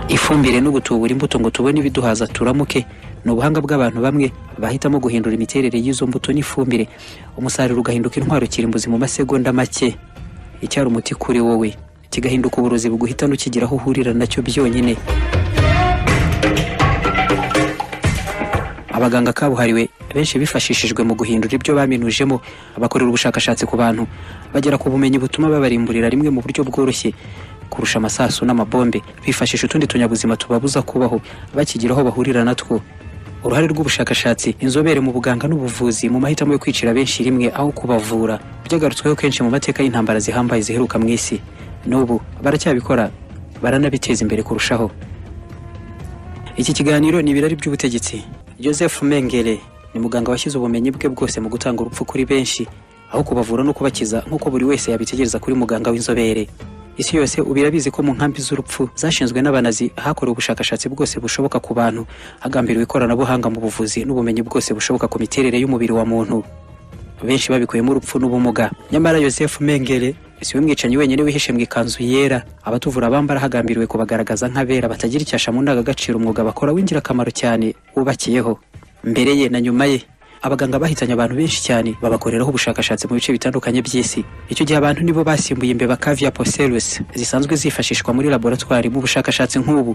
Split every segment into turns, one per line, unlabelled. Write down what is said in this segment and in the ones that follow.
ifumbire n'ugutubura imbuto ngo tubone ibiduhaza turamuke ni ubuhanga bw'abantu bamwe bahitamo guhindura imiterere y'izo mbuto n'ifumbire umusaruro ugahinduka intwaro kirimbuzi mu masegonda make icyari umuti kuri wowe kigahinduka uburozi buguhita n'ukigira aho uhurira nacyo byonyine abaganga kabuhariwe benshi bifashishijwe mu guhindura ibyo baminujemo bakorera ubushakashatsi ku bantu bagera ku bumenyi butuma babarimburira rimwe mu buryo bworoshye kurusha amasasu n'amabombe bifashisha utundi tunyabuzima tubabuza kubaho bakigira aho bahurira natwo uruhare rw'ubushakashatsi inzobere mu buganga n'ubuvuzi mu mahitamo yo kwicira benshi rimwe aho kubavura byagarutsweho kenshi mu mateka y'intambara zihambaye ziheruka mu isi n'ubu baracyabikora baranabiteza imbere kurushaho iki kiganiro ni ibirari by'ubutegetsi joseph mengele ni muganga washyize ubumenyi bwe bwose mu gutanga urupfu kuri benshi aho kubavura no kubakiza nk'uko buri wese yabitegereza kuri muganga w'inzobere isi yose ubu irabizi ko mu nkambi z'urupfu zashinzwe n'abanazi hakorewe ubushakashatsi bwose bushoboka ku bantu hagambiriwe ikoranabuhanga mu buvuzi n'ubumenyi bwose bushoboka ku miterere y'umubiri wa muntu benshi babikuyemo urupfu n'ubumuga nyamara yosefu mengele si we mwicanyi wenyine wihishe mu ikanzu yera abatuvura bambara hagambiriwe kubagaragaza nk'abera batagira icyasha mu ndangagaciro umwuga bakora w'ingirakamaro cyane wubakiyeho mbere ye na nyuma ye abaganga bahitanye abantu benshi cyane babakoreraho ubushakashatsi mu bice bitandukanye by'isi icyo gihe abantu nibo basimbuye imbeba caviar pocelus zisanzwe zifashishwa muri laboratwari mu bushakashatsi nk'ubu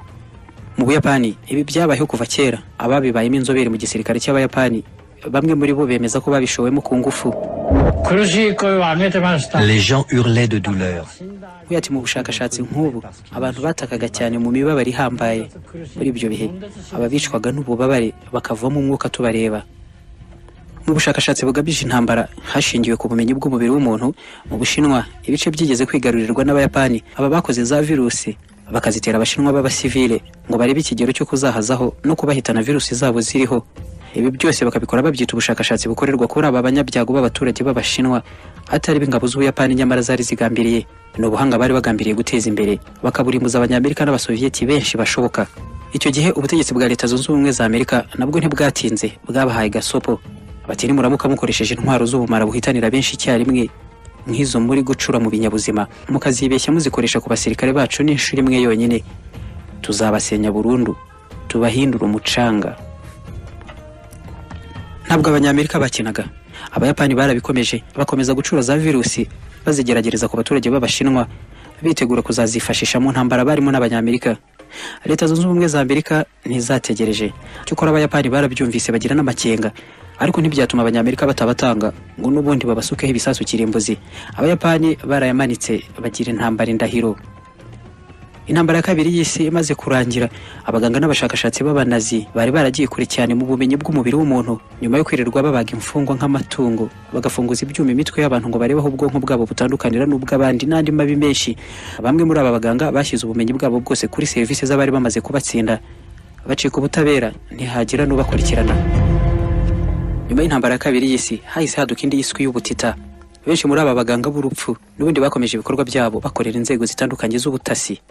mu buyapani ibi byabayeho kuva kera ababibayemo inzobere mu gisirikare cy'abayapani bamwe muri bo bemeza ko babishowemo ku ngufu
苦しい 거함에서만
Les gens hurlaient de douleur.
buriya ati mu bushakashatsi nk'ubu abantu batakaga cyane mu mibabaro ihambaye muri ibyo bihe ababicwaga n'ububabare bakavamo umwuka tubareba mu bushakashatsi bugamije intambara hashingiwe ku bumenyi bw'umubiri w'umuntu mu bushinwa ibice byigeze kwigarurirwa n'abayapani aba bakoze za virusi bakazitera abashinwa b'abasivile ngo barebe ikigero cyo kuzahazaho no kubahitana virusi zabo ziriho ibi byose bakabikora babyita ubushakashatsi bukorerwa kuri aba banyabyago b'abaturage b'abashinwa atari b'ingabo z'ubuyapani nyamara zari zigambiriye ni ubuhanga bari bagambiriye guteza imbere bakaburimbuza abanyamerika n'abasoviyeti benshi bashoboka icyo gihe ubutegetsi bwa leta zunze ubumwe za amerika nabwo ntibwatinze bwabahaye gasopo bati nimuramuka mukoresheje intwaro z'ubumara buhitanira benshi icyarimwe nk'izo muri gucura mu binyabuzima mukazibeshya muzikoresha ku basirikare bacu n'inshuro imwe yonyine tuzabasenya burundu tubahindura umucanga ntabwo abanyamerika bakinaga abayapani barabikomeje bakomeza gucura za virusi bazigeragereza ku baturage b'abashinwa bitegura kuzazifashisha mu ntambara barimo n'abanyamerika leta zunze ubumwe za amerika ntizategereje cyokora abayapani barabyumvise bagira n'amakenga ariko ntibyatuma abanyamerika batabatanga ngo n'ubundi babasukeho ibisasu kirimbuzi abayapani barayamanitse bagira intambara indahiro intambara ya kabiri y'isi imaze kurangira abaganga n'abashakashatsi b'abanazi bari baragiye kure cyane mu bumenyi bw'umubiri w'umuntu nyuma yo kwirirwa babaga imfungwa nk'amatungo bagafunguza ibyuma imitwe y'abantu ngo barebe aho ubwonko bwabo butandukanira n'ubw'abandi n'andi mabi menshi bamwe muri aba baganga bashyize ubumenyi bwabo bwose kuri serivisi z'abari bamaze kubatsinda bacika ubutabera ntihagira n'ubakurikirana nyuma y'intambara ya kabiri y'isi hahise haduka indi y'iswi y'ubutita benshi muri aba baganga b'urupfu n'ubundi bakomeje ibikorwa byabo bakorera inzego zitandukanye z'ubutasi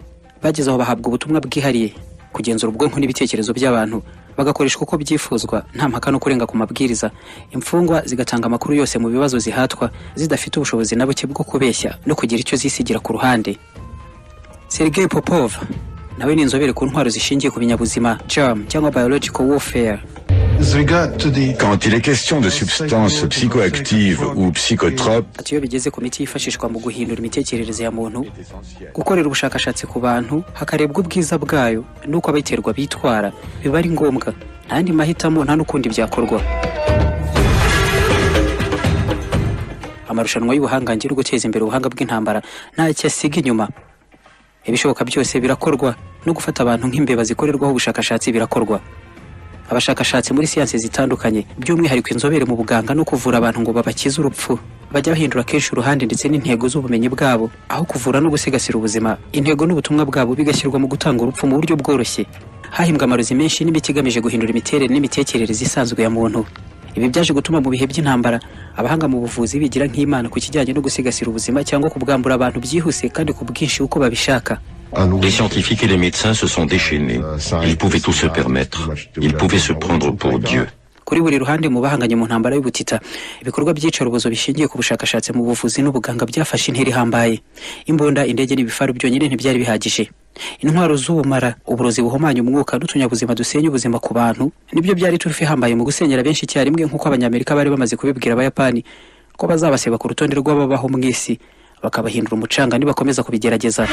bageze aho bahabwa ubutumwa bwihariye kugenzura ubwonko n'ibitekerezo by'abantu bagakoreshwa uko byifuzwa nta mpaka no kurenga ku mabwiriza imfungwa zigatanga amakuru yose mu bibazo zihatwa zidafite ubushobozi na buke bwo kubeshya no kugira icyo zisigira ku ruhande sergei popov nawe ni inzobere ku ntwaro zishingiye ku binyabuzima germ cyangwa biological warfare
With regard to the
Quand il est question de substances psychoactives ou psychotropes,
ati iyo bigeze ku miti yifashishwa mu guhindura imitekerereze ya muntu gukorera ubushakashatsi ku bantu hakarebwa ubwiza bwayo n'uko abayiterwa bitwara biba ari ngombwa nta yandi mahitamo nta n'ukundi byakorwa amarushanwa y'ubuhangange no guteza imbere ubuhanga bw'intambara ntacyo asiga inyuma ibishoboka byose birakorwa no gufata abantu nk'imbeba zikorerwaho ubushakashatsi birakorwa abashakashatsi muri siyansi zitandukanye by'umwihariko inzobere mu buganga no kuvura abantu ngo babakize urupfu bajya bahindura kenshi uruhande ndetse n'intego z'ubumenyi bwabo aho kuvura no gusigasira ubuzima intego n'ubutumwa bwabo bigashyirwa mu gutanga urupfu mu buryo bworoshye hahimbwe amarozi menshi n'imiti igamije guhindura imiterere n'imitekerereze isanzwe ya muntu ibi byaje gutuma mu bihe by'intambara abahanga mu buvuzi bigira nk'imana ku kijyanye no gusigasira ubuzima cyangwa kubwambura abantu byihuse kandi ku bwinshi uko babishaka
un nouveau
Les scientifiques et les médecins se sont déchaînés. Ils pouvaient tout se permettre. Ils pouvaient se prendre pour Dieu.
kuri buri ruhande mu bahanganye mu ntambara y'ubutita ibikorwa by'iyicarubozo bishingiye ku bushakashatsi mu buvuzi n'ubuganga byafashe intera ihambaye imbunda indege n'ibifaru byonyine ntibyari bihagije intwaro z'ubumara uburozi buhumanya umwuka n'utunyabuzima dusenya ubuzima ku bantu nibyo byari turufu ihambaye mu gusenyera benshi icyarimwe nk'uko abanyamerika bari bamaze kubibwira abayapani ko bazabaseba ku rutonde rw'ababaho mu isi bakabahindura umucanga nibakomeza kubigerageza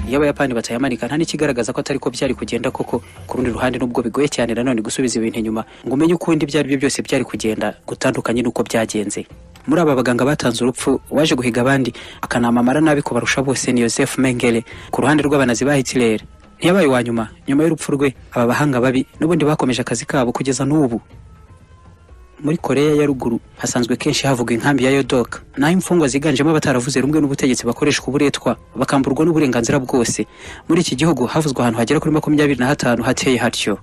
iyo abayapani batayamanika nta n'ikigaragaza ko atari ko byari kugenda koko ku rundi ruhande n'ubwo bigoye cyane nanone gusubiza ibintu inyuma ngo umenye uko ibyo ari byo byose byari kugenda gutandukanye n'uko byagenze muri aba baganga batanze urupfu waje guhiga abandi akanamamara nabi kubarusha bose ni Joseph Mengele ku ruhande rw'abanazi ba Hitler ntiyabaye uwa nyuma nyuma y'urupfu rwe aba bahanga babi n'ubundi bakomeje akazi kabo kugeza n'ubu muri koreya ya ruguru hasanzwe kenshi havugwa inkambi ya yodoka naho imfungwa ziganjemo abataravuze rumwe n'ubutegetsi bakoreshwa uburetwa bakamburwa n'uburenganzira bwose muri iki gihugu havuzwe ahantu hagera kuri makumyabiri na hatanu hateye hatyo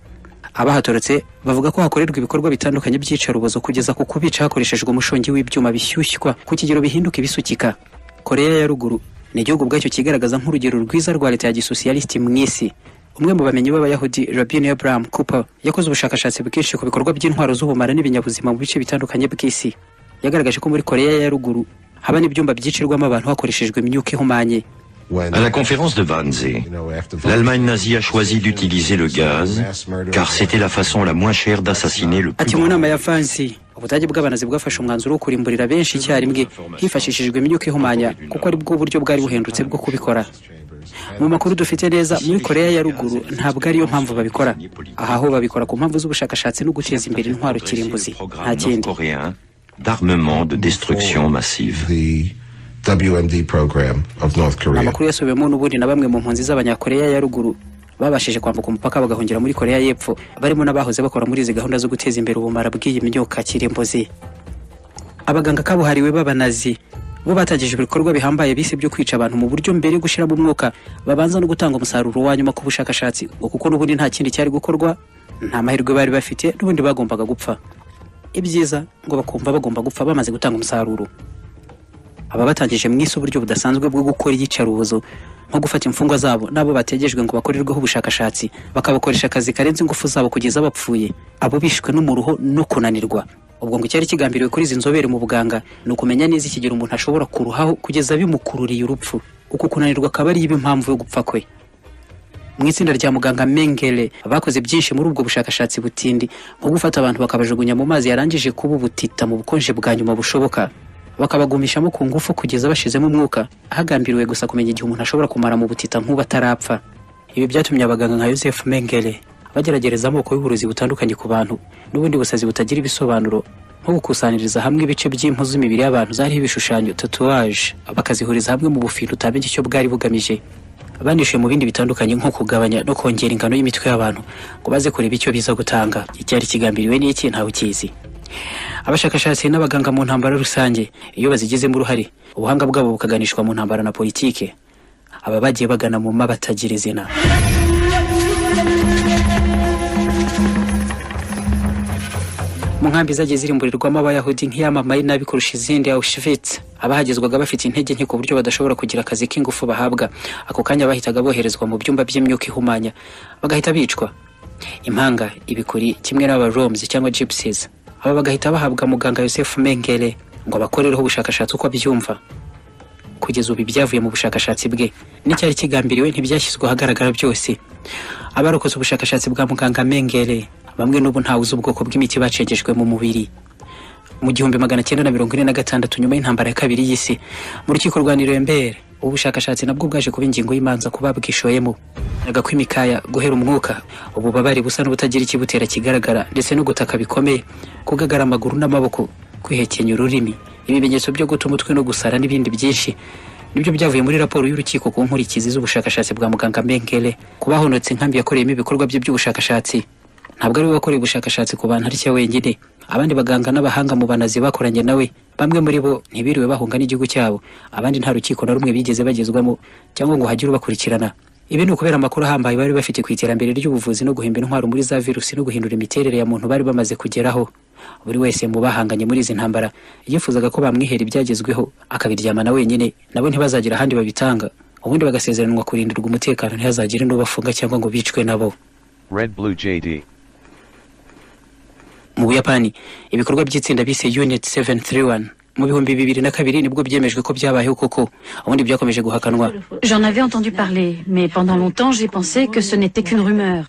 abahatorotse bavuga ko hakorerwa ibikorwa bitandukanye by'iyicarubozo kugeza ku kubica hakoreshejwe umushongi w'ibyuma bishyushywa ku kigero bihinduka ibisukika koreya ya ruguru ni igihugu ubwacyo kigaragaza nk'urugero rwiza rwa leta ya gisosiyalisiti mu isi umwe mu bamenyi b'abayahudi robin abraham cooper yakoze ubushakashatsi bwinshi ku bikorwa by'intwaro z'ubumara n'ibinyabuzima mu bice bitandukanye by'isi yagaragaje ko muri koreya ya ruguru haba n'ibyumba byicirwamo abantu hakoreshejwe imyuka ihumanye
À la conférence de Wannsee, l'Allemagne nazie a choisi d'utiliser le gaz car c'était la façon la moins chère d'assassiner le
ati
plus
mu
grand.
nama ya vansi ubudage bw'abanazi bwafashe umwanzuro wo kurimburira benshi icyarimwe hifashishijwe imyuka ihumanya kuko ari bwo buryo bwari buhendutse bwo kubikora mu makuru dufite neza muri koreya ya ruguru ntabwo ariyo mpamvu babikora aha ho babikora ku mpamvu z'ubushakashatsi no guteza imbere intwaro kirimbuzi nta kindi
coréen d'armement de destruction massive.
the WMD program of North Korea.
amakuru yasubiwemo n'ubundi na bamwe mu mpunzi z'abanyakoreya ya ruguru babashije kwambuka umupaka bagahungira muri koreya y'epfo barimo n'abahoze bakora muri izi gahunda zo guteza imbere ubumara bw'iyi myuka kirimbuzi abaganga kabuhariwe b'abanazi bo batangije ibikorwa bihambaye bise byo kwica abantu mu buryo mbere yo gushiramo umwuka babanza no gutanga umusaruro wa nyuma ku bushakashatsi ngo kuko n'ubundi nta kindi cyari gukorwa nta mahirwe bari bafite n'ubundi bagombaga gupfa ibyiza ngo bakumva bagomba gupfa bamaze gutanga umusaruro aba batangije mu isi uburyo budasanzwe bwo gukora iyicarubozo nko gufata imfungwa zabo n'abo bategejwe ngo bakorerweho ubushakashatsi bakabakoresha akazi karenze ingufu zabo kugeza bapfuye abo bishwe n'umuruho no kunanirwa ubwo ngo icyari kigambiriwe kuri izi nzobere mu buganga ni ukumenya neza ikigero umuntu ashobora kuruhaho kugeza bimukururiye urupfu uku kunanirwa akaba ariyo iba impamvu yo gupfa kwe mu itsinda rya muganga Mengele bakoze byinshi muri ubwo bushakashatsi butindi nko gufata abantu bakabajugunya mu mazi yarangije kuba ubutita mu bukonje bwa nyuma bushoboka bakabagumishamo ku ngufu kugeza bashizemo umwuka hagambiriwe gusa kumenya igihe umuntu ashobora kumara mu butita nk'ubu atarapfa ibi byatumye abaganga nka Joseph Mengele bageragereza amoko y'uburozi butandukanye ku bantu n'ubundi busazi butagira ibisobanuro nko gukusaniriza hamwe ibice by'impu z'imibiri y'abantu zariho ibishushanyo tatouage bakazihuriza hamwe mu bufindo utamenya icyo bwari bugamije banishuye mu bindi bitandukanye nko kugabanya no kongera ingano y'imitwe y'abantu ngo baze kureba icyo biza gutanga icyari kigambiriwe n'iki ntawe ukizi abashakashatsi n'abaganga mu ntambara rusange iyo bazigizemo uruhare ubuhanga bwabo bukaganishwa mu ntambara na politike aba bagiye bagana mu ma batagira izina mu nkambi zagiye zirimburirwamo abayahudi nk'iyamamaye nabi kurusha izindi Auschwitz abahagezwaga bafite intege nke ku buryo badashobora kugira akazi k'ingufu bahabwa ako kanya bahitaga boherezwa mu byumba by'imyuka ihumanya bagahita bicwa impanga ibikuri kimwe n'abaroms cyangwa gypsies aba bagahita bahabwa muganga Joseph Mengele ngo abakorereho ubushakashatsi uko abyumva kugeza ubu ibyavuye mu bushakashatsi bwe n'icyari kigambiriwe ntibyashyizwe ahagaragara byose abarokotse ubushakashatsi bwa muganga Mengele bamwe n'ubu ntawe uzi ubwoko bw'imiti bacengejwe mu mubiri mu gihumbi magana cyenda na mirongo ine na gatandatu nyuma y'intambara ya kabiri y'isi mu rukiko rwa nirembere ubu bushakashatsi nabwo bwaje kuba ingingo y'imanza kuba bwishoyemo yaga kw'imikaya guhera umwuka ububabare busa n'ubutagira ikibutera kigaragara ndetse no gutaka bikomeye kugagara amaguru n'amaboko kwihekenya ururimi ibimenyetso byo guta umutwe no gusara n'ibindi byinshi nibyo byavuye muri raporo y'urukiko ku nkurikizi z'ubushakashatsi bwa muganga Mengele ku bahonotse inkambi yakoreyemo ibikorwa bye by'ubushakashatsi ntabwo ari we wakoreye ubushakashatsi ku bantu ari cyo wenyine abandi baganga n'abahanga mu banazi bakoranye nawe bamwe muri bo ntibiriwe bahunga n'igihugu cyabo abandi nta rukiko na rumwe bigeze bagezwamo cyangwa ngo hagire ubakurikirana ibi ni ukubera amakuru ahambaye bari bafite ku iterambere ry'ubuvuzi no guhimba intwaro muri za virusi no guhindura imiterere ya muntu bari bamaze kugeraho buri wese mu bahanganye muri izi ntambara yifuzaga ko bamwihera ibyagezweho akabiryamana wenyine nabo ntibazagira ahandi babitanga ubundi bagasezeranwa kurindirwa umutekano ntihazagire n'ubafunga cyangwa ngo bicwe nabo
Red Blue JD.
mu buyapani ibikorwa by'itsinda bise unit 731 mu bihumbi bibiri na kabiri nibwo byemejwe ko byabayeho koko ubundi byakomeje guhakanwa
J'en avais entendu parler, mais pendant longtemps, j'ai pensé que ce n'était qu'une rumeur.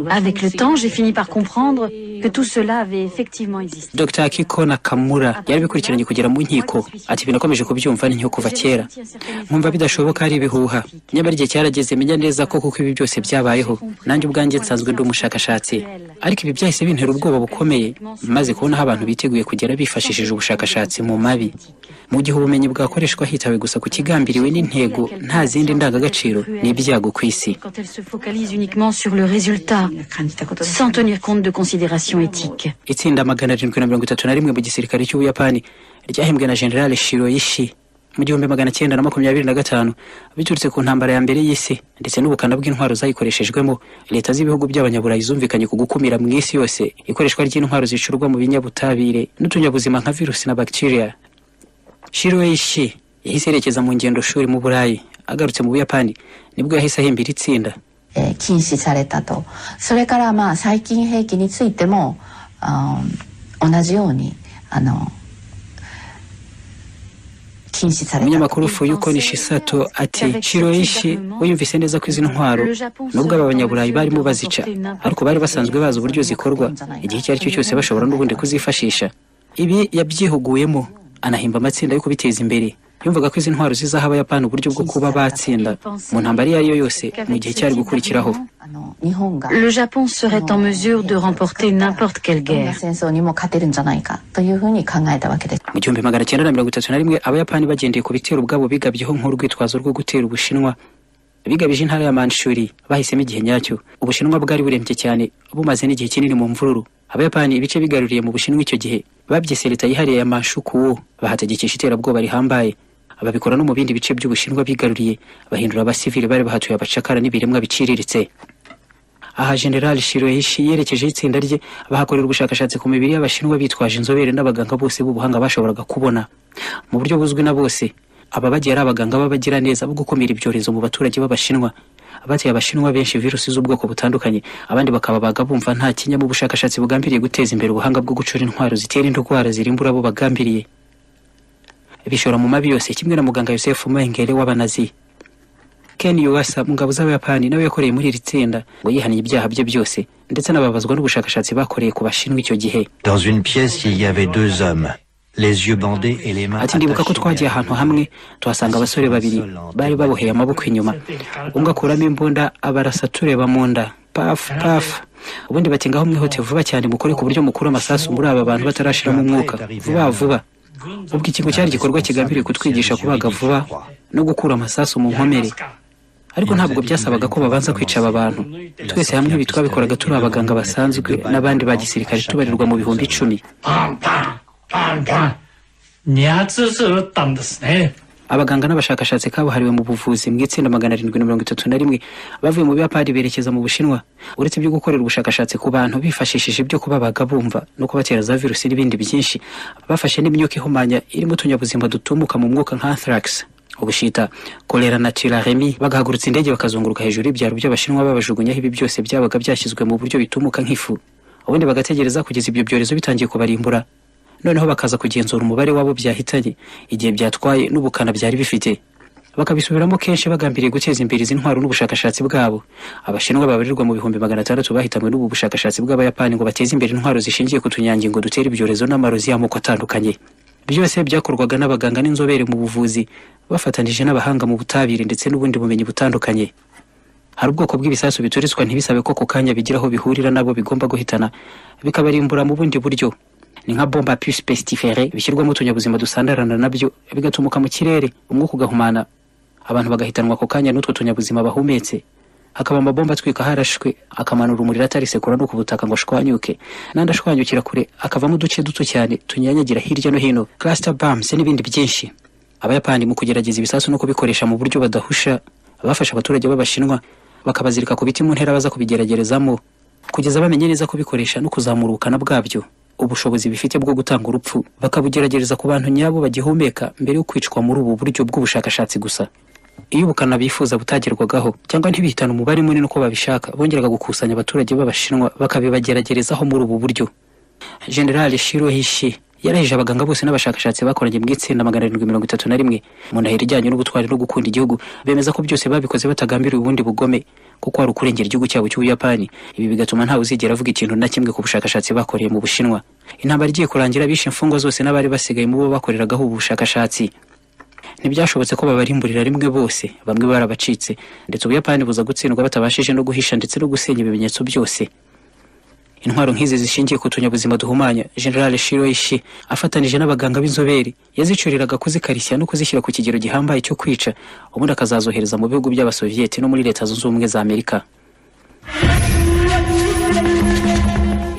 Avec le temps, j'ai fini par comprendre que tout cela avait effectivement existé.
dr akiko nakamura yarabikurikiranye kugera mu nkiko ati binakomeje kubyumva n'inyo kuva kera nkumva bidashoboka ari ibihuha nyamara igihe cyarageze menya neza ko kuko ibi byose byabayeho nanjye ubwanjye nsanzwe ndi umushakashatsi ariko ibi byahise bintera ubwoba bukomeye maze kubona aho abantu biteguye kugera bifashishije ubushakashatsi mu mabi mu gihe ubumenyi bwakoreshwa hitawe gusa ku kigambiriwe n'intego nta zindi ndangagaciro ni ibyago ku isi
Quand elle se focalise uniquement sur le résultat, sans tenir compte de considérations éthiques.
itsinda magana arindwi na mirongo itatu na rimwe mu gisirikare cy'ubuyapani ryahembwe na generale shiroyishi mu gihumbi magana cyenda na makumyabiri na gatanu biturutse ku ntambara ya mbere y'isi ndetse n'ubukana bw'intwaro zayikoreshejwemo leta z'ibihugu by'abanyaburayi zumvikanye ku gukumira mu isi yose ikoreshwa ry'intwaro zicurwa mu binyabutabire n'utunyabuzima nka virusi na bagiteriya shiroyishi yahise yerekeza mu ngendo shuri mu burayi agarutse mu buyapani nibwo yahise ahimbira itsinda
えー禁止されたとそれからまあ細菌兵器についてもあー同じようにあの禁止された
umunyamakuru fuyuko nishisato ati shiroishi we yumvise neza ko izi ntwaro nubwo aba banyaburayi barimo bazica ariko bari basanzwe bazi uburyo zikorwa igihe icyo ari cyo cyose bashobora n'ubundi kuzifashisha ibi yabyihuguyemo anahimba amatsinda yo kubiteza imbere yumvaga ko izi ntwaro zizaha abayapani uburyo bwo kuba batsinda mu ntambara iyo ari yo yose mu gihe cyari gukurikiraho
あの日本が
Le Japon serait en mesure de remporter n'importe quelle
どんな
guerre.
戦争にも勝てるんじゃないかというふうに考えたわけです。
mu gihumbi magana cyenda na mirongo itatu na rimwe abayapani bagendeye ku bitero ubwabo bigabyeho nk'urwitwazo rwo gutera ubushinwa bigabije intara ya manshuri bahisemo igihe nyacyo ubushinwa bwari burembye cyane bumaze n'igihe kinini mu mvururu abayapani ibice bigaruriye mu bushinwa icyo gihe babyise leta yihariye ya manshukuwo bahategekesha iterabwoba rihambaye babikora no mu bindi bice by'ubushinwa bigaruriye bahindura abasivili bari bahatuye abacakara n'ibiremwa biciriritse aha general shiroishi yerekejeho itsinda rye bahakorera ubushakashatsi ku mibiri y'abashinwa bitwaje inzobere n'abaganga bose b'ubuhanga bashoboraga kubona mu buryo buzwi na bose aba bagiye ari abaganga b'abagiraneza bo gukumira ibyorezo mu baturage b'abashinwa bateye abashinwa benshi virusi z'ubwoko butandukanye abandi bakababaga bumva nta kinya mu bushakashatsi bugambiriye guteza imbere ubuhanga bwo gucura intwaro zitera indwara zirimbura abo bagambiriye bishora mu mabi yose kimwe na muganga yosefu mengere w'abanazi Ken Yuasa mu ngabo z'Abayapani nawe yakoreye muri iri tsinda ngo yihaniye ibyaha bye byose ndetse anababazwa n'ubushakashatsi bakoreye ku bashinwa icyo gihe
Dans une pièce, il y avait deux hommes, les yeux bandés et les mains
ati ndibuka ko twagiye
attachées.
ahantu hamwe tuhasanga abasore babiri bari baboheye amaboko inyuma umwe akuramo imbunda abarasa tureba mu nda pafu pafu ubundi bati ngaho mwihute vuba cyane mukore ku buryo mukura amasasu muri aba bantu batarashiramo umwuka vuba vuba ubwo ikintu cyari igikorwa kigambiriye kutwigisha kubaga vuba no gukura amasasu mu nkomere ariko ntabwo byasabaga ko babanza kwica aba bantu twese hamwe ibi twabikoraga turi abaganga basanzwe n'abandi ba gisirikare tubarirwa mu bihumbi icumi
パンパン、パンパン。二発ずつ撃ったんですね。
abaganga n'abashakashatsi kabuhariwe mu buvuzi mu itsinda magana arindwi na mirongo itatu na rimwe bavuye mu buyapani berekeza mu bushinwa uretse ibyo gukorera ubushakashatsi ku bantu bifashishije ibyo kubabaga bumva no kubatera za virusi n'ibindi byinshi bafashe n'imyuka ihumanya irimo utunyabuzima dutumuka mu mwuka nka anthrax ubushita kolera na tularemi bagahagurutsa indege bakazunguruka hejuru y'ibyaro by'abashinwa babajugunyaho ibi byose byabaga byashyizwe mu buryo bitumuka nk'ifu ubundi bagategereza kugeza ibyo byorezo bitangiye kubarimbura noneho bakaza kugenzura umubare wabo byahitanye igihe byatwaye n'ubukana byari bifite bakabisubiramo kenshi bagambiriye guteza imbere izi ntwaro n'ubushakashatsi bwabo abashinwa babarirwa mu bihumbi magana atandatu bahitanwe n'ubu bushakashatsi bw'abayapani ngo bateze imbere intwaro zishingiye ku tunyangingo dutera ibyorezo n'amarozi y'amoko atandukanye byose byakorwaga n'abaganga n'inzobere mu buvuzi bafatanije n'abahanga mu butabire ndetse n'ubundi bumenyi butandukanye hari ubwoko bw'ibisasu bituritswa ntibisabe ko ku kanya bigira aho bihurira n'abo bigomba guhitana bikabarimbura mu bundi buryo ni nka bomba à puce pestifere bishyirwamo utunyabuzima dusandarana nabyo bigatumuka mu kirere umwuka ugahumana abantu bagahitanwa ako kanya n'utwo tunyabuzima bahumetse hakaba amabomba atwika harashwe akamanura umuriro atarisekura no ku butaka ngo ashwanyuke n'andi ashwanyukira kure akavamo uduce duto cyane tunyanyagira hirya no hino cluster bombs n'ibindi byinshi abayapani mu kugerageza ibisasu no kubikoresha mu buryo badahusha bafashe abaturage b'abashinwa bakabazirika ku biti mu ntera baza kubigeragerezamo kugeza bamenye neza kubikoresha no kuzamura ubukana bwabyo ubushobozi bifite bwo gutanga urupfu bakabugeragereza ku bantu nyabo bagihumeka mbere yo kwicwa muri ubu buryo bw'ubushakashatsi gusa iyo ubukana bifuza butagerwagaho cyangwa ntibihitane umubare munini uko babishaka bongeraga gukusanya abaturage b'abashinwa bakabibageragerezaho muri ubu buryo generale shiro hishi yarahije abaganga bose n'abashakashatsi bakoranye mu itsinda magana arindwi mirongo itatu na rimwe mu ndahiro ijyanye n'ubutwari no gukunda igihugu bemeza ko byose babikoze batagambiriye ubundi bugome kuko hari ukurengera igihugu cyabo cy'ubuyapani ibi bigatuma ntawe uzigera avuga ikintu na kimwe ku bushakashatsi bakoreye mu bushinwa intambara igiye kurangira bishe imfungwa zose n'abari basigaye mu bo bakoreragaho ubu bushakashatsi ntibyashobotse ko babarimburira rimwe bose bamwe barabacitse ndetse ubuyapani buza gutsindwa batabashije no guhisha ndetse no gusenya ibimenyetso byose intwaro nk'izi zishingiye ku tunyabuzima duhumanya generale shiro ishi afatanije n'abaganga b'inzobere yazicuriraga kuzikarishya no kuzishyira ku kigero gihambaye cyo kwica ubundi akazazohereza mu bihugu by'abasoviyeti no muri leta zunze ubumwe za amerika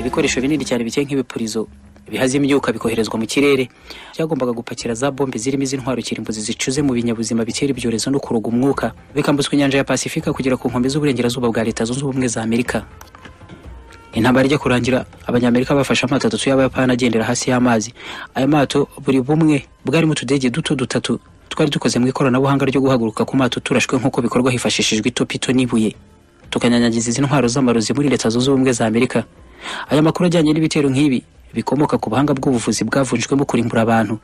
ibikoresho binini cyane biteye nk'ibipurizo bihazimo imyuka bikoherezwa mu kirere byagombaga gupakira za bombe zirimo izi ntwaro kirimbuzi zicuze mu binyabuzima bitera ibyorezo no kuroga umwuka bikambutswa inyanja ya pasifika kugera ku nkombe z'uburengerazuba bwa leta zunze ubumwe za amerika intambara ijya kurangira abanyamerika bafashe amato atatu y'abayapani agendera hasi y'amazi aya mato buri bumwe bwarimo utudege duto dutatu twari dukoze mu ikoranabuhanga ryo guhaguruka ku mato turashwe nk'uko bikorwa hifashishijwe itopito n'ibuye tukanyanyagiza izi ntwaro z'amarozi muri leta zunze ubumwe za amerika aya makuru ajyanye n'ibitero nk'ibi bikomoka ku buhanga bw'ubuvuzi bwavunjwemo kurimbura abantu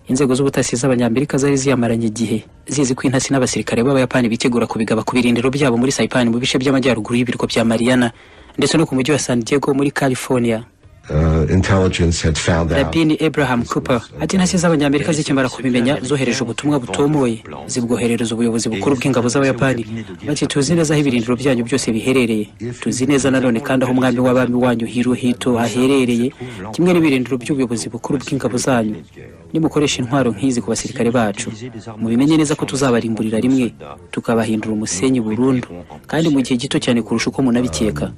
inzego z'ubutasi z'abanyamerika zari ziyamaranye igihe zizi ko intasi n'abasirikare b'abayapani bitegura kubigaba ku birindiro byabo muri saipani mu bice by'amajyaruguru y'ibirwa bya mariana ndetse no ku mujyi wa san diego muri california
Uh, intelligence had found out.
rabini abraham cooper ati intasi z'abanyamerika zikimara kubimenya zohereje ubutumwa butomoye zibwoherereza ubuyobozi bukuru bw'ingabo z'abayapani bati tuzi neza aho ibirindiro byanyu byose biherereye tuzi neza nanone kandi aho umwami w'abami wanyu hirohito haherereye kimwe n'ibirindiro by'ubuyobozi bukuru bw'ingabo zanyu nimukoresha intwaro nk'izi ku basirikare bacu mubimenye neza ko tuzabarimburira rimwe tukabahindura umusenyi burundu kandi mu gihe gito cyane kurusha uko munabikeka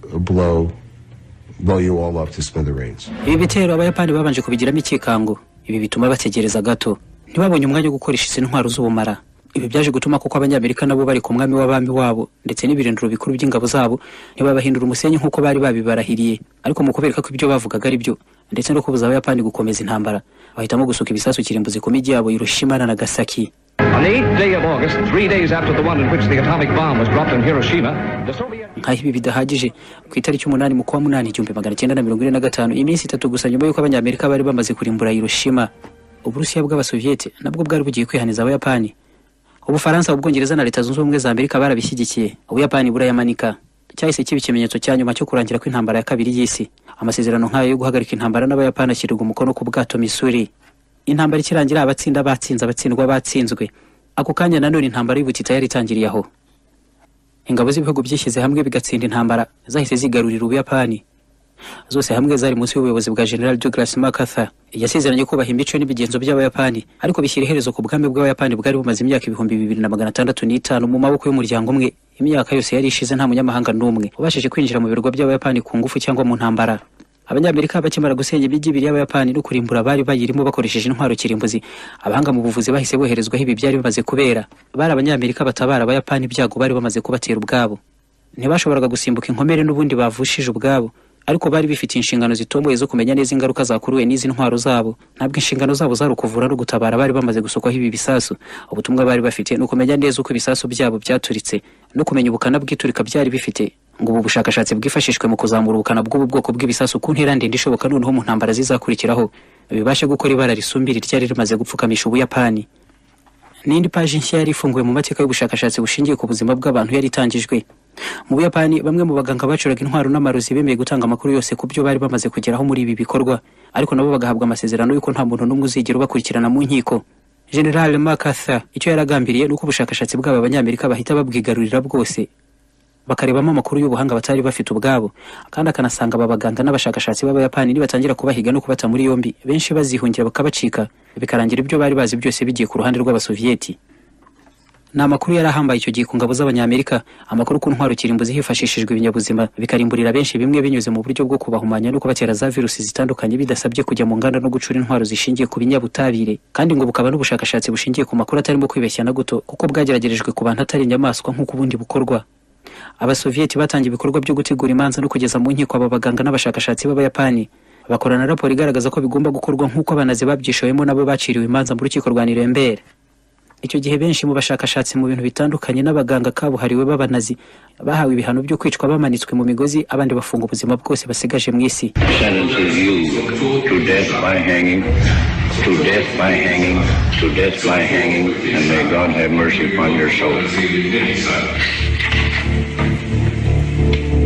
Blow, blow you all up to smithereens.
ibi bitero abayapani babanje kubigiramo icyikango ibi bituma bategereza gato ntibabonye umwanya wo gukoresha izi ntwaro z'ubumara ibi byaje gutuma kuko abanyamerika nabo bari ku mwami w'abami wabo ndetse n'ibirindiro bikuru by'ingabo zabo ntibabahindura umusenyi nk'uko bari babibarahiriye ariko mu kubereka ko ibyo bavugaga ari byo ndetse no kubuza abayapani gukomeza intambara bahitamo gusuka ibisasu kirimbuzi ku mijyi yabo Hiroshima na Nagasaki nk'aho ibi bidahagije ku itariki umunani mu kwa munani igihumbi magana cyenda na mirongo ine na gatanu iminsi itatu gusa nyuma y'uko abanyamerika bari bamaze kurimbura Hiroshima uburusiya bw'abasoviyeti nabwo bwari bugiye kwihaniza abayapani ubufaransa ubwongereza na leta zunze ubumwe za amerika barabishyigikiye ubuyapani burayamanika cyahise kiba ikimenyetso cya nyuma cyo kurangira kw'intambara ya kabiri y'isi amasezerano nk'ayo yo guhagarika intambara n'abayapani ashyirwa umukono ku bwato misuri intambara ikirangira abatsinda batsinze abatsindwa batsinzwe ako kanya nanone intambara y'ubutita yari itangiriye aho ingabo z'ibihugu byishyize hamwe bigatsinda intambara zahise zigarurira ubuyapani zose hamwe zari munsi y'ubuyobozi bwa general douglas macarthur yasezeranye kubaha imico n'imigenzo by'abayapani ariko bishyira iherezo ku bwami bw'abayapani bwari bumaze imyaka ibihumbi bibiri na magana atandatu n'itanu mu maboko y'umuryango umwe imyaka yose yari ishize nta munyamahanga n'umwe ubashije kwinjira mu birwa by'abayapani ku ngufu cyangwa mu ntambara abanyamerika bakimara gusenya imijyi ibiri y'abayapani no kurimbura abari bayirimo bakoresheje intwaro kirimbuzi abahanga mu buvuzi bahise boherezwaho ibi byari bimaze kubera bari abanyamerika batabara abayapani ibyago bari bamaze kubatera ubwabo ntibashoboraga gusimbuka inkomere n'ubundi bavushije ubwabo ariko bari bifitiye inshingano zitomboye zo kumenya neza ingaruka zakuruwe n'izi ntwaro zabo ntabwo inshingano zabo zari ukuvura no gutabara bari bamaze gusukwaho ibi bisasu ubutumwa bari bafite ni ukumenya neza uko ibisasu byabo byaturitse no kumenya ubukana bw'iturika byari bifite ngo ubu bushakashatsi bwifashishwe mu kuzamura ubukana bw'ubu bwoko bw'ibisasu ku ntera ndende ishoboka noneho mu ntambara zizakurikiraho bibashe gukora ibara risumbira iryari rimaze gupfukamisha ubuyapani n'indi paji nshya yari ifunguwe mu mateka y'ubushakashatsi bushingiye ku buzima bw'abantu yari itangijwe mu buyapani bamwe mu baganga bacuraga intwaro n'amarozi bemeye gutanga amakuru yose ku byo bari bamaze kugeraho muri ibi bikorwa ariko nabo bagahabwa amasezerano y'uko nta muntu n'umwe uzigera ubakurikirana mu nkiko general macarthur icyo yaragambiriye ni uko ubushakashatsi bw'aba banyamerika bahita babwigarurira bwose bakarebamo amakuru y'ubuhanga batari bafite ubwabo kandi akanasanga aba baganga n'abashakashatsi b'abayapani nibatangira kubahiga no kubata muri yombi benshi bazihungira bakabacika bikarangira ibyo bari bazi byose bigiye ku ruhande rw'abasoviyeti ni amakuru yari ahambaye icyo gihe ku ngabo z'abanyamerika amakuru ku ntwaro kirimbuzi hifashishijwe ibinyabuzima bikarimburira benshi bimwe binyuze mu buryo bwo kubahumanya no kubatera za virusi zitandukanye bidasabye kujya mu nganda no gucura intwaro zishingiye ku binyabutabire kandi ngo bukaba n'ubushakashatsi bushingiye ku makuru atarimo kwibeshya na guto kuko bwageragerejwe ku bantu atari inyamaswa nk'uko ubundi bukorwa abasoviyeti batangiye ibikorwa byo gutegura imanza no kugeza mu nkiko aba baganga n'abashakashatsi b'abayapani bakorana raporo igaragaza ko bigomba gukorwa nk'uko abanazi babyishoyemo nabo baciriwe imanza mu rukiko rwa nirembere icyo gihe benshi mu bashakashatsi mu bintu bitandukanye n'abaganga kabuhariwe b'abanazi bahawe ibihano byo kwicwa bamanitswe mu migozi abandi bafunga ubuzima bwose basigaje mu isi
sentences you to death by hanging, to death by hanging, to death by hanging, and may God have mercy upon your soul.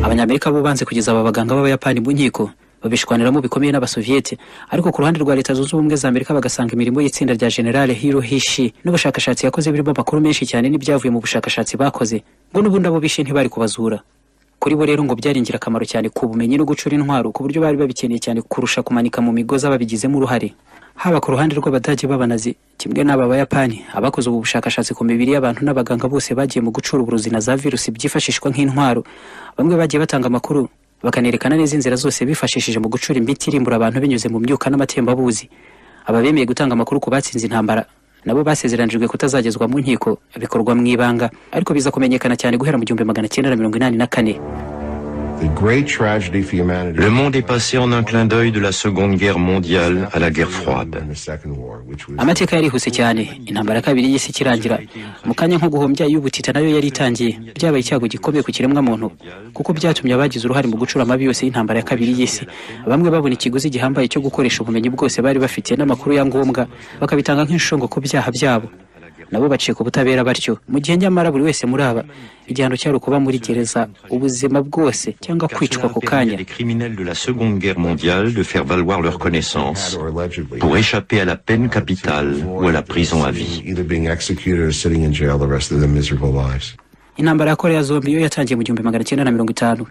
abanyamerika bo banze kugeza aba baganga b'abayapani mu nkiko babishwaniramo bikomeye n'abasoviyete ariko ku ruhande rwa leta zunze ubumwe za amerika bagasanga imirimo y'itsinda rya generale hirohishi n'ubushakashatsi yakoze birimo amakuru menshi cyane n'ibyavuye mu bushakashatsi bakoze ngo n'ubundi abo bishe ntibari kubazura kuri bo rero ngo byari ingirakamaro cyane ku bumenyi no gucura intwaro ku buryo bari babikeneye cyane kurusha kumanika mu migozi ababigizemo uruhare haba ku ruhande rw'abadage b'abanazi kimwe n'aba bayapani abakoze ubu bushakashatsi ku mibiri y'abantu n'abaganga bose bagiye mu gucura uburozi na za virusi byifashishwa nk'intwaro bamwe bagiye batanga amakuru bakanerekana neza inzira zose bifashishije mu gucura imiti irimbura abantu binyuze mu myuka n'amatembabuzi aba bemeye gutanga amakuru ku batsinze intambara nabo basezeranijwe kutazagezwa mu nkiko bikorwa mu ibanga ariko biza kumenyekana cyane guhera mu gihumbi magana cyenda na mirongo inani na kane
The great tragedy for humanity
Le monde est passé en un clin d'œil de la Seconde Guerre mondiale à la guerre froide.
in the Second War, which was
amateka yarihuse cyane intambara ya kabiri y'isi ikirangira mu kanya nko guhombya y'ubutita nayo yari itangiye byabaye icyago gikomeye ku kiremwamuntu kuko byatumye abagize uruhare mu gucura amabi yose y'intambara ya kabiri y'isi bamwe babona ikiguzi gihambaye cyo gukoresha ubumenyi bwose bari bafitiye n'amakuru ya ngombwa bakabitanga nk'inshongo ku byaha byabo nabo bacika ubutabera batyo mu gihe nyamara buri wese muri aba igihano cyari ukuba muri gereza ubuzima bwose cyangwa
Car
kwicwa
cela a
ako
permis à
kanya
des criminels de la Seconde Guerre mondiale de faire valoir leurs connaissances
had or allegedly
pour échapper à la peine capitale ou à la prison à vie.
either being executed or sitting in jail the rest of their miserable lives.
intambara ya korea zombi yo yatangiye mu gihumbi magana cyenda na mirongo itanu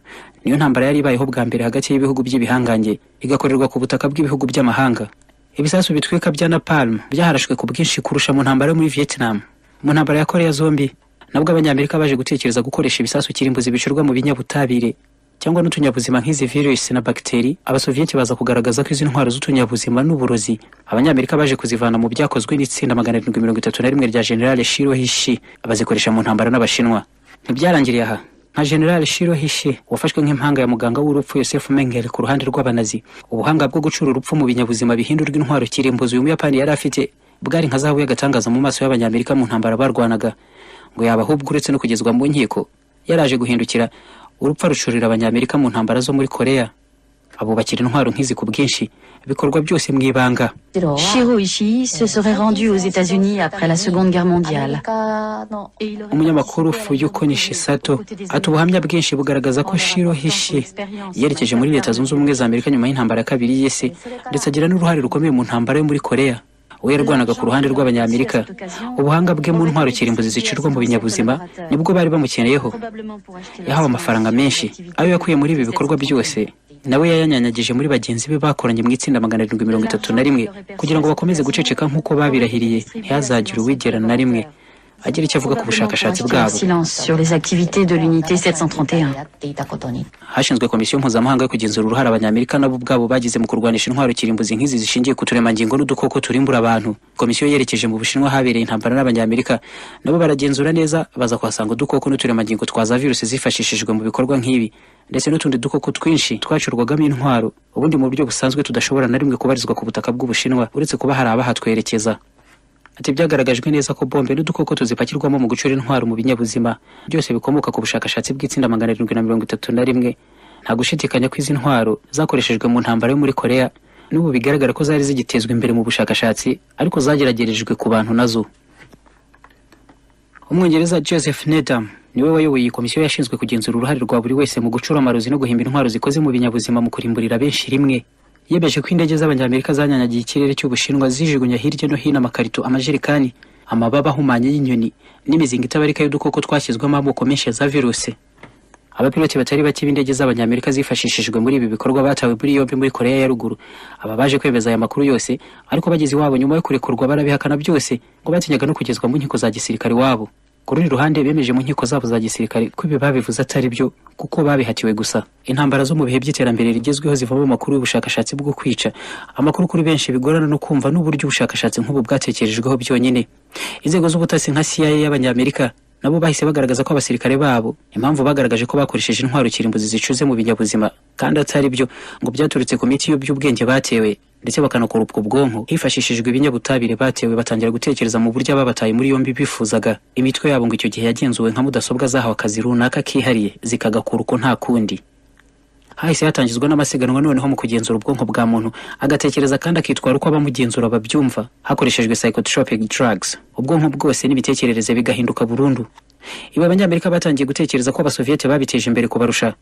niyo ntambara yari ibayeho bwa mbere hagati y'ibihugu by'ibihangange igakorerwa ku butaka bw'ibihugu by'amahanga ibisasu bitwika bya napalm byaharashwe ku bwinshi kurusha mu ntambara yo muri vietnam mu ntambara ya korea zombi nabwo abanyamerika baje gutekereza gukoresha ibisasu kirimbuzi bicurwa mu binyabutabire cyangwa n'utunyabuzima nk'izi virusi na bagiteri abasoviyeti baza kugaragaza ko izi ntwaro z'utunyabuzima n'uburozi abanyamerika baje kuzivana mu byakozwe n'itsinda magana arindwi mirongo itatu na rimwe rya generale shiro hishi bazikoresha mu ntambara n'abashinwa ntibyarangiriye aha nka generale shiro hishi wafashwe nk'impanga ya muganga w'urupfu yosefu mengele ku ruhande rw'abanazi ubuhanga bwo gucura urupfu mu binyabuzima bihindurwa intwaro kirimbuzi uyu muyapani yari afite bwari nka zahabu y'agatangaza mu maso y'abanyamerika mu ntambara barwanaga ngo yaba ahubwo uretse no kugezwa mu nkiko yaraje guhindukira urupfu arucurira abanyamerika mu ntambara zo muri korea abubakira intwaro nk'izi ku bwinshi bikorwa byose mu ibanga
Shiro Ishii se serait rendu aux États-Unis après la Seconde Guerre mondiale.
umunyamakuru fuyuko nishisato ati ubuhamya bwinshi bugaragaza ko shiro hishi yerekeje muri leta zunze ubumwe za amerika nyuma y'intambara ya kabiri y'isi ndetse agira n'uruhare rukomeye mu ntambara yo muri korea we yarwanaga ku ruhande rw'abanyamerika ubuhanga bwe mu ntwaro kirimbuzi zicirwa mu binyabuzima nibwo bari bamukeneyeho yahawe amafaranga menshi ayo yakuye muri ibi bikorwa byose nawe yayanyanyagije muri bagenzi be bakoranye mu itsinda magana arindwi mirongo itatu na rimwe kugira ngo bakomeze guceceka nk'uko babirahiriye ntihazagire uwigerana na rimwe agira icyo avuga ku bushakashatsi bwabo
Silence sur les activités de l'unité 731.
731
hashinzwe komisiyo mpuzamahanga yo kugenzura uruhare abanyamerika nabo ubwabo bagize mu kurwanisha intwaro kirimbuzi nk'izi zishingiye ku turemangingo n'udukoko turimbura abantu komisiyo yerekeje mu bushinwa habereye intambara n'abanyamerika nabo baragenzura neza baza kuhasanga udukoko n'uturemangingo twa za virusi zifashishijwe mu bikorwa nk'ibi ndetse n'utundi dukoko twinshi twacurwagamo intwaro ubundi mu buryo busanzwe tudashobora na rimwe kubarizwa ku butaka bw'ubushinwa uretse kuba hari abahatwerekeza ati byagaragajwe neza ko bombe n'udukoko tuzipakirwamo mu gucura intwaro mu binyabuzima byose bikomoka ku bushakashatsi bw'itsinda magana arindwi na mirongo itatu na rimwe nta gushidikanya ko izi ntwaro zakoreshejwe mu ntambara yo muri korea n'ubu bigaragara ko zari zigitezwa imbere mu bushakashatsi ariko zageragerejwe ku bantu nazo umwongereza joseph nedam niwe wayoboye iyi komisiyo yashinzwe kugenzura uruhare rwa buri wese mu gucura amarozi no guhimba intwaro zikoze mu binyabuzima mu kurimburira benshi rimwe yemeje ko indege z'abanyamerika zanyanyagiye ikirere cy'ubushinwa zijugunya hirya no hino amakarito amajerekani amababa ahumanye y'inyoni n'imizinga itabarika y'udukoko twashyizwemo amoko menshi ya za virusi abapiloti batari bake b'indege z'abanyamerika zifashishijwe muri ibi bikorwa batawe muri yombi muri korea ya ruguru aba baje kwemeza aya makuru yose ariko bageze iwabo nyuma yo kurekurwa barabihakana byose ngo batinyaga no kugezwa mu nkiko za gisirikare iwabo ku rundi ruhande bemeje mu nkiko zabo za gisirikare ko ibi babivuze atari byo kuko babihatiwe gusa intambara zo mu bihe by'iterambere rigezweho zivamo amakuru y'ubushakashatsi bwo kwica amakuru kuri benshi bigorana no kumva n'uburyo ubushakashatsi nk'ubu bwatekerejweho byonyine inzego z'ubutasi nka cia y'abanyamerika nabo bahise bagaragaza ko abasirikare babo impamvu bagaragaje ko bakoresheje intwaro kirimbuzi zicuze mu binyabuzima kandi atari byo ngo byaturutse ku miti y'iby'ubwenge batewe ndetse bakanakora ubwo bwonko hifashishijwe ibinyabutabire batewe batangira gutekereza mu buryo ababataye muri yombi bifuzaga imitwe yabo ngo icyo gihe yagenzuwe nka mudasobwa zahawe akazi runaka kihariye zikagakura uko nta kundi hahise hatangizwa n'amasiganwa noneho mu kugenzura ubwonko bwa muntu agatekereza kandi akitwara uko abamugenzura babyumva hakoreshejwe psychotropic drugs ubwonko bwose n'imitekerereze bigahinduka burundu ibi abanyamerika batangiye gutekereza ko abasoviyete babiteje imbere kubarusha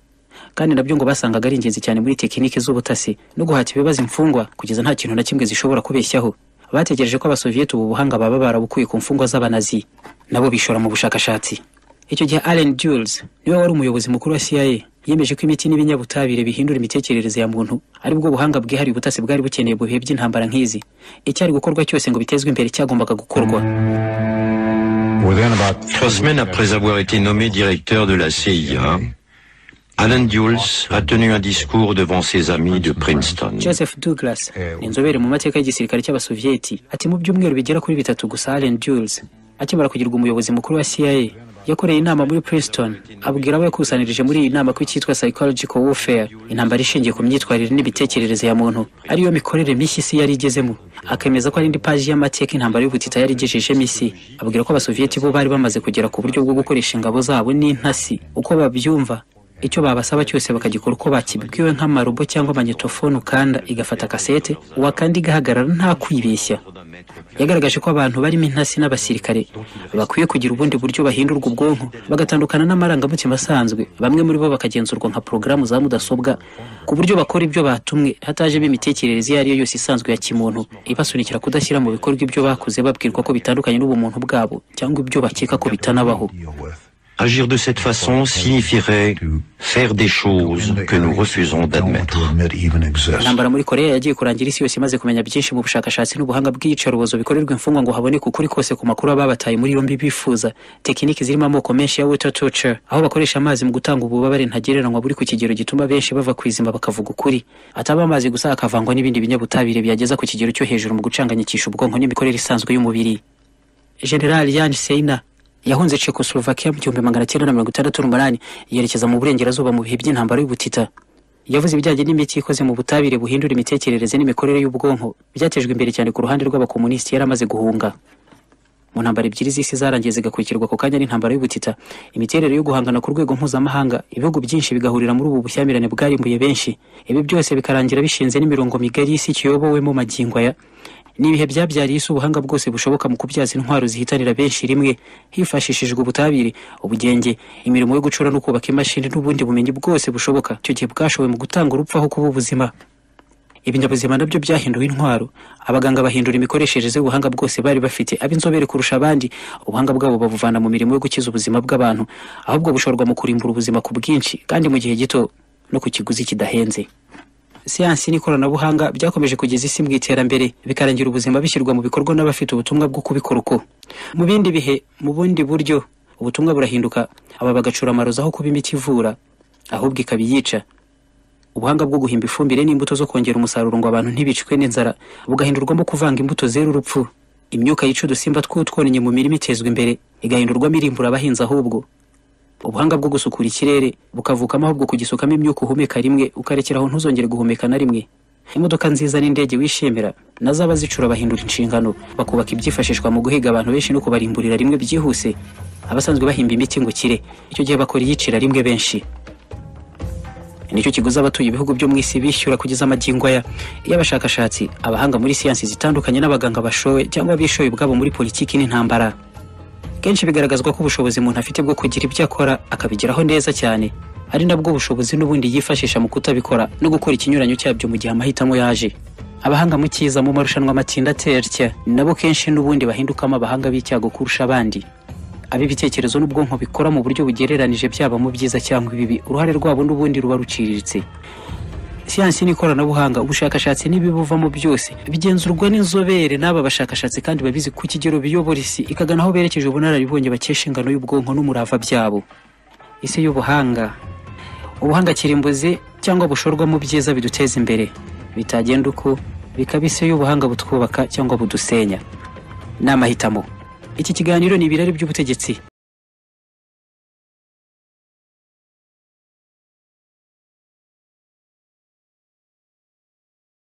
kandi nabyo ngo basangaga ari ingenzi cyane muri tekiniki z'ubutasi no guhata ibibazo imfungwa kugeza nta kintu na kimwe zishobora kubeshyaho bategereje ko abasoviyete ubu buhanga baba barabukuye ku mfungwa z'abanazi nabo bishora mu bushakashatsi icyo gihe Allen Dulles niwe wari umuyobozi mukuru wa CIA yemeje ko imiti n'ibinyabutabire bihindura imitekerereze ya muntu ari bwo buhanga bwihariye ubutasi bwari bukeneye mu bihe by'intambara nk'izi icyari gukorwa cyose ngo bitezwe imbere cyagombaga gukorwa
Trois semaines après avoir été nommé directeur de la CIA, Alan Dulles a tenu un discours devant ses amis de Princeton.
Joseph Douglas ni inzobere mu mateka y'igisirikare cy'abasoviyeti ati mu byumweru bigera kuri bitatu gusa Allen Dulles akimara kugirwa umuyobozi mukuru wa CIA yakoreye inama muri Princeton abwira abo yakusanirije muri iyi nama ko icyitwa psychological warfare intambara ishingiye ku myitwarire n'imitekerereze ya muntu ariyo mikorere mishya isi yari igezemo akemeza ko ari indi paji y'amateka intambara y'ubutita yari igejejemo isi abwira ko abasoviyeti bo bari bamaze kugera ku buryo bwo gukoresha ingabo zabo n'intasi uko babyumva icyo babasaba cyose bakagikora uko bakibwiwe nk'amarobo cyangwa amanyetofone ukanda igafata kasete wakanda igahagarara nta kwibeshya yagaragaje ko abantu barimo intasi n'abasirikare bakwiye kugira ubundi buryo bahindurwa ubwonko bagatandukana n'amarangamutima asanzwe bamwe muri bo bakagenzurwa nka porogaramu za mudasobwa ku buryo bakora ibyo batumwe hatajemo imitekerereze iyo ari yo yose isanzwe ya kimuntu ibasunikira kudashyira mu bikorwa ibyo bakoze babwirwa ko bitandukanye n'ubumuntu bwabo cyangwa ibyo bakeka ko bitanabaho
Agir de cette façon signifierait faire des choses que nous refusons d'admettre.
intambara muri korea yagiye kurangira isi yose imaze kumenya byinshi mu bushakashatsi n'ubuhanga bw'iyicarubozo bikorerwa imfungwa ngo haboneke ukuri kose ku makuru ababataye muri yombi bifuza tekiniki zirimo amoko menshi ya water torture aho bakoresha amazi mu gutanga ububabare ntagereranywa buri ku kigero gituma benshi bava ku izima bakavuga ukuri ataba amazi gusa akavangwa n'ibindi binyabutabire byageza ku kigero cyo hejuru mu gucanganyikisha ubwonko n'imikorere isanzwe y'umubiri general yan seina yahunze Czechoslovakia mu gihumbi magana cyenda na mirongo itandatu n'umunani yerekeza mu burengerazuba mu bihe by'intambara y'ubutita yavuze ibijyanye n'imiti ikoze mu butabire buhindura imitekerereze n'imikorere y'ubwonko byatejwe imbere cyane ku ruhande rw'abakomunisiti yari amaze guhunga mu ntambara ebyiri z'isi zarangiye zigakurikirwa ako kanya n'intambara y'ubutita imiterere yo guhangana ku rwego mpuzamahanga ibihugu byinshi bigahurira muri ubu bushyamirane bwarimbuye benshi ibi byose bikarangira bishinze n'imirongo migari y'isi kiyobowemo magingo aya ni ibihe byabyariye isi ubuhanga bwose bushoboka mu kubyaza intwaro zihitanira benshi rimwe hifashishijwe ubutabire ubugenge imirimo yo gucura no kubaka imashini n'ubundi bumenyi bwose bushoboka icyo gihe bwashoboye mu gutanga urupfu aho kuba ubuzima ibinyabuzima nabyo byahinduwe intwaro abaganga bahindura imikoreshereze y'ubuhanga bwose bari bafite ab'inzobere kurusha abandi ubuhanga bwabo babuvana mu mirimo yo gukiza ubuzima bw'abantu ahubwo bushorwa mu kurimbura ubuzima ku bwinshi kandi mu gihe gito no ku kiguzi kidahenze siyansi n'ikoranabuhanga byakomeje kugeza isi mu iterambere bikarangira ubuzima bishyirwa mu bikorwa n'abafite ubutumwa bwo kubikora uko mu bindi bihe mu bundi buryo ubutumwa burahinduka aba bagacura amarozi aho kuba imiti ivura ahubwo ikaba iyica ubuhanga bwo guhimba ifumbire n'imbuto zo kongera umusaruro ngo abantu ntibicwe n'inzara bugahindurwamo kuvanga imbuto zera urupfu imyuka yica udusimba tw'utwonenye mu mirima itezwa imbere igahindurwamo irimbura abahinzi ahubwo ubuhanga bwo gusukura ikirere bukavukamo ahubwo kugisukamo imyuka uhumeka rimwe ukarekeraho ntuzongere guhumeka na rimwe imodoka nziza n'indege wishimira nazo abazicura bahindura inshingano bakubaka ibyifashishwa mu guhiga abantu benshi no kubarimburira rimwe byihuse abasanzwe bahimba imiti ngo kire icyo gihe bakora iyicira rimwe benshi nicyo kiguzi abatuye ibihugu byo mu isi bishyura kugeza amagingo aya iyo abashakashatsi abahanga muri siyansi zitandukanye n'abaganga bashowe cyangwa bishoye ubwabo muri politiki n'intambara kenshi bigaragazwa ko ubushobozi umuntu afite bwo kugira ibyo akora akabigeraho neza cyane ari nabwo bushobozi n'ubundi yifashisha mu kutabikora no gukora ikinyuranyo cyabyo mu gihe amahitamo yaje abahanga mu cyiza mu marushanwa amatsinda aterya nabo kenshi n'ubundi bahindukamo abahanga b'icyago kurusha abandi ab'ibitekerezo n'ubwonko bikora mu buryo bugereranije byaba mu byiza cyangwa ibibi uruhare rwabo n'ubundi ruba ruciriritse siyansi n'ikoranabuhanga ubushakashatsi n'ibibuvamo byose bigenzurwa n'inzobere n'aba bashakashatsi kandi babizi ku kigero biyobora isi ikagana aho berekeje ubunararibonye bakesha ingano y'ubwonko n'umurava byabo isi y'ubuhanga ubuhanga kirimbuzi cyangwa bushorwa mu byiza biduteza imbere bitagenda uko bikaba isi y'ubuhanga butwubaka cyangwa budusenya ni amahitamo iki kiganiro ni ibirari by'ubutegetsi